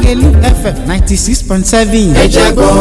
lágẹ̀lú fm ninety six point seven. ẹ jẹ́ gbọ́.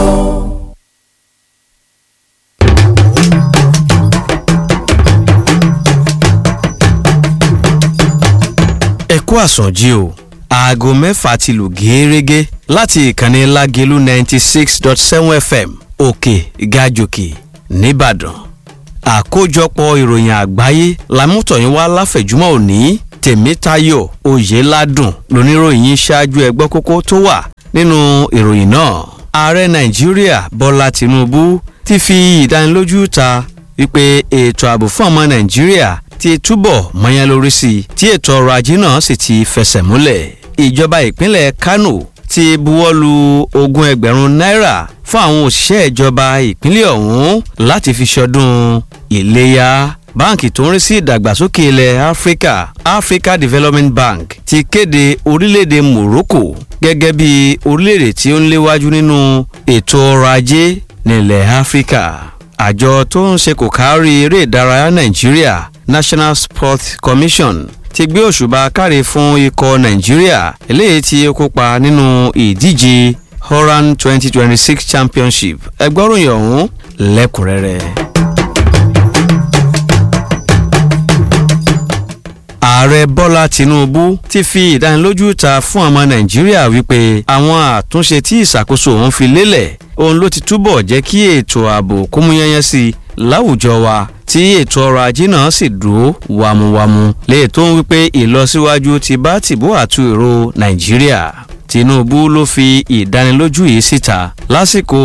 ẹ kú àsọjí o aago mẹ́fà ti lù gẹ́ẹ́rẹ́gẹ́ láti ìkànnì lágẹ̀lú ninety six dot seven fm òkè gàjòkè nìbàdàn àkójọpọ̀ ìròyìn àgbáyé lámútọ̀yìn wá láfẹ̀júmọ́ òní tèmítayọ̀ oyèládùn lóníròyìn ṣáájú ẹgbẹ́ kókó tó wà nínú ìròyìn náà ààrẹ nàìjíríà bọ́lá tìǹbù ti fi ìdánilójú ta wípé ètò ààbò fún ọmọ nàìjíríà ti túbọ̀ mọ́yán lórí sí i tí ètò ọrọ̀ ajé náà sì ti fẹsẹ̀ múlẹ̀ ìjọba ìpínlẹ̀ kánò ti buwọ́lu ogún ẹgbẹ̀rún náírà fún àwọn òṣìṣẹ́ ìjọba ìpínlẹ̀ ọ̀hún láti fi ṣọdún ìléyà báǹkì tó ń rí sí ìdàgbàsókè ilẹ̀ áfíríkà africa development bank ti kéde orílẹ̀-èdè morocco gẹ́gẹ́ bí orílẹ̀-èdè tí ó ń léwájú nínú ètò ọrọ̀ ajé nílẹ̀ áfíríkà àjọ tó ń ṣe kò kárí eré ìdárayá nàìjíríà national sports commission ti gbé òṣùbà káre fún ikọ̀ nàìjíríà eléyìí tí ó kópa nínú ìdíje horan twenty twenty six championship ẹgbọ́ròyìn ọ̀hún lẹ́kùnrẹ́rẹ́. ààrẹ bọ́lá tinubu ti fi ìdánilójú ta fún ọmọ nàìjíríà wípé àwọn àtúnṣe tí ìṣàkóso òun fi lélẹ̀ òun ló ti túbọ̀ jẹ́ kí ètò ààbò kómúyányán sí i láwùjọ wa tí ètò ọrọ̀ ajé náà sì dúró wàmúwàmú lè tó ń wípé ìlọsíwájú ti bá tìbú àtu èrò nàìjíríà tinubu ló fi ìdánilójú yìí síta lásìkò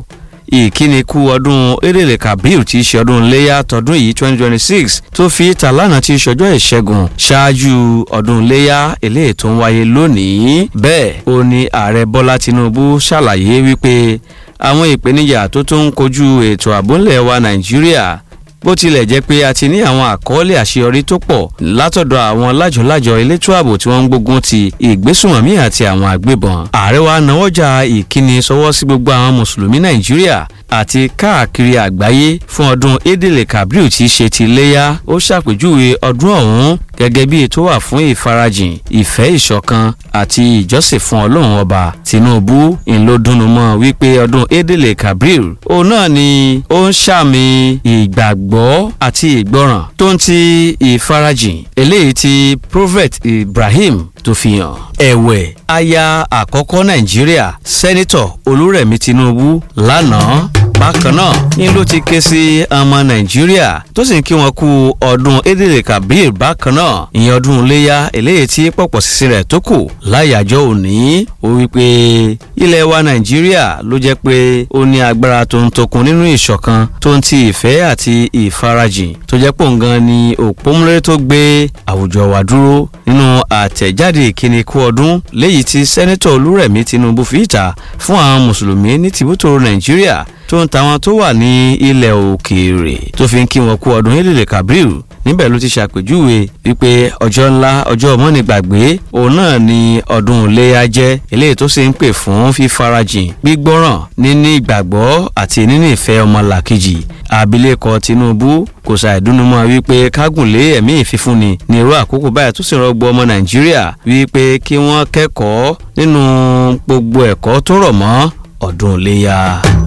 ìkíni kú ọdún erèlè kabir tí í ṣe ọdún iléyà tọdún yìí twenty twenty six tó fi ta lánàá tí í ṣọjọ́ ìṣẹ́gun ṣáájú ọdún iléyà eléyìí tó ń wáyé lónìí bẹ́ẹ̀ ó ní ààrẹ bọ́lá tinubu ṣàlàyé wípé àwọn ìpèníjà tó tó ń kojú ètò àbúlẹ̀ wa nàìjíríà bó tilẹ̀ jẹ́ pé a ti ní àwọn àkọọ́lẹ̀ àṣeyọrí tó pọ̀ látọ̀dọ̀ àwọn lájọ̀lájọ̀ elétò ààbò tí wọ́n ń gbógun ti ìgbésùnmọ̀mí àti àwọn àgbébọn. ààrẹ wa náwọ́jà ìkíni sọwọ́ sí gbogbo àwọn mùsùlùmí nàìjíríà àti káàkiri àgbáyé fún ọdún edele kabriu tí í ṣe ti léyà ó ṣàpèjúwe ọdún ọ̀hún gẹ́gẹ́ bí ètò wà fún ìfarajìn ìfẹ́ ìṣọ̀kan àti ìjọsìn fún ọlọ́run ọba tinubu ńlọdúnnumọ́ wípé ọdún edele kabriu òun náà ni ó ń ṣàmì ìgbàgbọ́ àti ìgbọràn tó ń ti ìfarajìn eléyìí tí prophet ibrahim tó fi hàn. ẹ̀wẹ̀ aya àkọ́kọ́ nàìjíríà sẹ́nitọ̀ olúrẹ̀mí tinubu lánàá bákan náà ní ló ti ké sí ọmọ nàìjíríà tó sì ń kí wọn kú ọdún edele kabir bákan náà ìyẹn ọdún iléyà eléyìí tí pọ̀pọ̀ sísìn rẹ̀ tó kù láyàjọ́ òní ó wí pé ilẹ̀ wa nàìjíríà ló jẹ́ pé ó ní agbára tó ń tokun nínú ìṣọ̀kan tó ń ti ìfẹ́ àti ìfarajìn tó jẹ́ pò ń gan ni òpómúlérè tó gbé àwùjọ wa dúró nínú àtẹ̀jáde ìkíni kú ọdún léyìí tí sẹ́nẹ́tọ̀ olúrẹ̀mí tinubu fi ìta fún àwọn mùsùlùmí ní tìbútò nàìjíríà tó ń tàwọn tó wà ní ilẹ̀ òkèèrè tó fi ń kí wọn kú ọdún elele kabril níbẹ̀ ló ti ṣàpèjúwe wípé ọjọ́ ńlá ọjọ́ mọ́nìgbàgbé òun náà ni ọdún iléyà jẹ́ eléyìí tó sì ń pè fún fífarajìn gbígbọ́ràn níní ìgbàgbọ́ àti níní ìfẹ́ ọmọlàkejì abilékọ tinubu kò ṣàìdúnnúmọ́ wípé kágùnlé ẹ̀mí ìfífúnni ní irú àkókò báyìí tó sì rọgbọ ọmọ nàìjíríà wípé kí wọ́n kẹ́kọ̀ọ́ nínú gbogbo ẹ̀kọ́ tó rọ̀ mọ́ ọdún iléyà.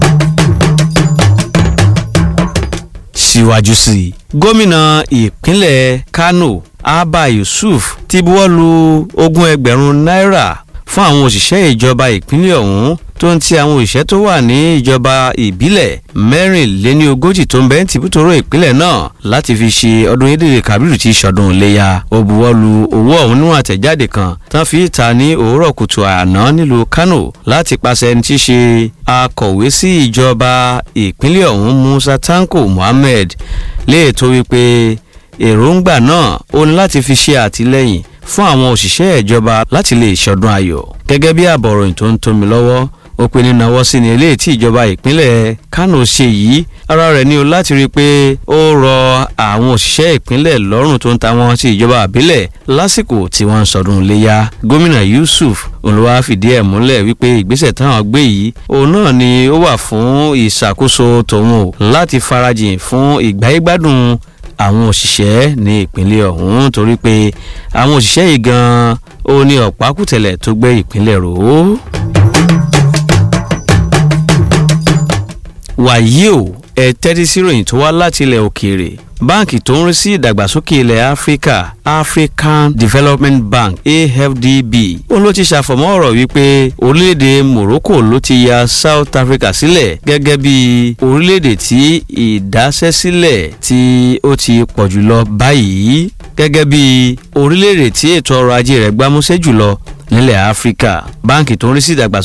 síwájú sí i gómìnà ìpínlẹ̀ kano abba yusuf ti buwọ́lu ogún ẹgbẹ̀rún náírà fún àwọn òṣìṣẹ́ ìjọba ìpínlẹ̀ ọ̀hún tó ń ti àwọn òṣìṣẹ́ tó wà ní ìjọba ìbílẹ̀ mẹ́rìnléníogójì tó ń bẹ́ ń tìbútòrò ìpínlẹ̀ náà láti fi ṣe ọdún ìdílé kabiru tí sọdún iléyà ó buwọ́lu owó ọ̀hún nínú àtẹ̀jáde kan tán fi ta ní òwúrọ̀ kùtù àná nílùú kano láti pàṣẹ ẹni tí í ṣe akọ̀wé sí ìjọba ìpínlẹ̀ ọ̀hún musa tanko muhammed léètò wípé èròǹgbà náà ó ní láti fi ṣe àtìlẹ́yìn fún àwọn òṣìṣẹ́ ìjọba láti lè ṣọdún ayọ̀ gẹ́gẹ́ bí àbọ̀ròyìn tó ń tómi lọ́wọ́ ó pe ní nawọ́ sí ni eléyìí tí ìjọba ìpínlẹ̀ kánò ṣe yìí ara rẹ̀ ní o láti rí i pé ó rọ àwọn òṣìṣẹ́ ìpínlẹ̀ lọ́rùn tó ń ta wọn sí ìjọba àbílẹ̀ lásìkò tí wọ́n ń sọdún iléyà gómìnà yusuf olùwà fìdí ẹ̀ múlẹ̀ wípé ìgbésẹ̀ táwọn gbé yìí òun náà ni ó wà fún ìṣàkóso tòun o láti farajìn fún ìgbáyégbádùn àwọn òṣìṣẹ́ ní ìpínlẹ̀ ọ̀hún torí pé àwọn òṣìṣẹ́ yìí gan-an ó ní ọ̀pákùtẹ̀lẹ̀ tó gbé ìpínlẹ̀ rò ó. wàyí o ẹ tẹ́tí sí ìròyìn tó wá láti ilẹ̀ òkèèrè báǹkì tó ń rí sí ìdàgbàsókè ilẹ̀ áfíríkà african development bank afdb òun ló ti ṣàfọ̀mọ́ ọ̀rọ̀ wípé orílẹ̀-èdè morocco ló ti ya south africa sílẹ̀ gẹ́gẹ́ bí orílẹ̀-èdè tí ìdásẹ́sílẹ̀ tí ó ti pọ̀ jùlọ báyìí gẹ́gẹ́ bí orílẹ̀-èdè tí ètò ọrọ̀ ajé rẹ̀ gbámúsẹ́ jùlọ nílẹ̀ áfíríkà báǹkì tó ń rí sí ìdàgbàsókè